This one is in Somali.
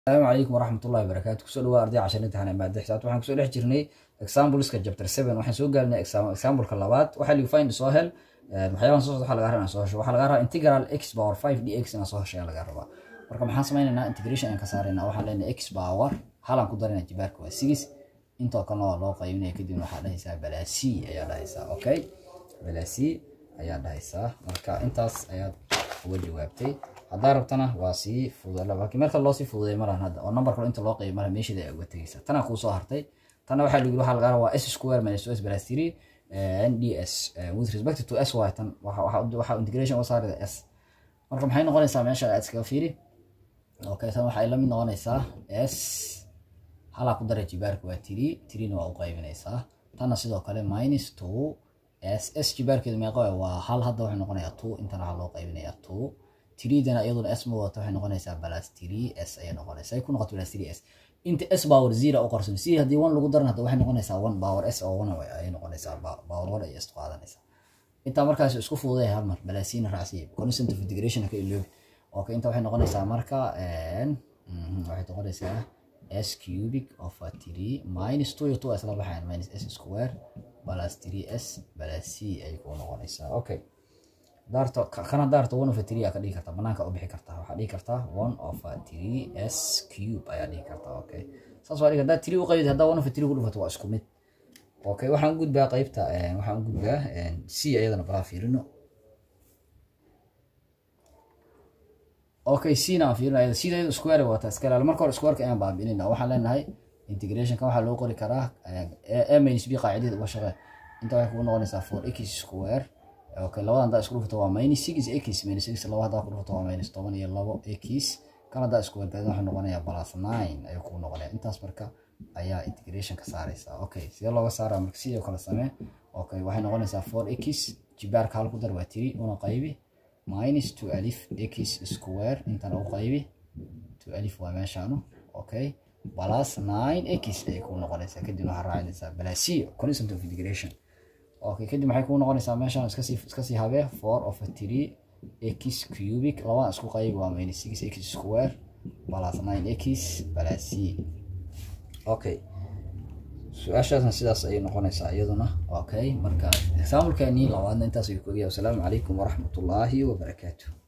asalaamu calaykum waraxmatullahi wabarakaatu kusoo dhawaa arday cashar imtixaan maada xisaabta waxaan kusoo dhex jirnay exampleska chapter seven waxaan soo gaalinay exampleka labaad waxaa ligu find soo hel waxyaabahan soo socda waxaa laga rabaa inaan soo hesho waxaa laga rabaa integral x power five dx inaan soo hesho ayaa laga rabaa marka maxaan sameynaynaa integration aan ka saaraynaa waxaan leenahay x power halaan ku daranaa jibaarka waa six intoo kalena waa loo qaybinaya kadibna waxaa dhahaysaa balaasi ayaa dhahaysaa okay balaasi ayaa dhahaysaa marka intaas ayaad uga jawaabtay haddaa rabtana waa sii fududa laakiin marka loo sii fududay malahan hadda oo number kale inta loo qayb malaha meesheeda ay uga tegaysaa tanaa kuu soo hartay tanna waxaa lagu yiri waxaa laga rabaa s square minus s plus three nds with respect to s y tan waxaa integration u saarida s marka maxay noqonaysaa meesha aad iskaga fiiri okay tan waxay la mid noqonaysaa s halaa ku daray jibaarka waa three threena waa u qaybinaysaa tanna sidoo kale minus two s s jibaarkeedu meeqa waa hal hadda waxay noqonayaa two intana waxaa loo qaybinayaa two tiriidana iyaduna s ma wadato waxay noqonaysaa balas tiri s ayay noqonaysaa ay ku noqoto balas tiri s inta s power zero u qorsan si haddii one lagu daran hadda waxay noqonaysaa one power s oo one ayay noqonaysaa power one ay s qaadanaysaa intaa markaas isku fududay hal mar balasiina raacsiya constant of integration ka iloobi okay inta waxay noqonaysaa marka waxay noqonaysaa s cubic of three minus two iyo two isla baxayan minus s square balas three s balas c ay ku noqonaysaa okay daarto kana daarto one of three aa ka dhigi kartaa banaanka u bixi kartaa waxaa dhigi kartaa one of three s cube ayaa dhigi kartaa okay saas waa dhigi haddaa three u qaybid haddaa one of three ku dhufato waa isku mid okay waxaan gudbaa qaybta waxaan u gudbaa c ayadana balaa fiirino okay c na aan fiirino ayada sida ayada square wata iska ilaali marka hore squareka ayaan baabi'inayna waxaan leenahay integrationka waxaa loo qori karaa a minus b qaacidadeeda uga shaqee inta waxay kugu noqonaysaa four x square okay labada haddaa isku dhufto waa minus six x minus six laba haddaa ku dhufto waa minus toban iyo labo x kan haddaa isku wargaadin waxaa noqonayaa plus nine ayuu kuu noqonaya intaas marka ayaa integration ka saaraysaa okay sidee looga saaraa marka sidoo kale samee okay waxay noqonaysaa four x jibaarka hal ku dar waa tiri una qaybi minus two alif x square intana u qaybi two alif waa meeshaanu okay plus nine x ayay kuu noqonaysaa kadib waxaa raacinaysaa balasiyo constant of integration okay kadib maxay kuu noqonaysaa meeshaan iskasii iskasii habee four of three x cubic labada isku qayb waa minus six x square plus nine x plus c okay su-aashaasna sidaas ayay noqonaysaa iyaduna okay marka examplekeenii labaadna intaas ayuu ku ogyahay wasalaamu calaykum waraxmatullaahi wabarakaatu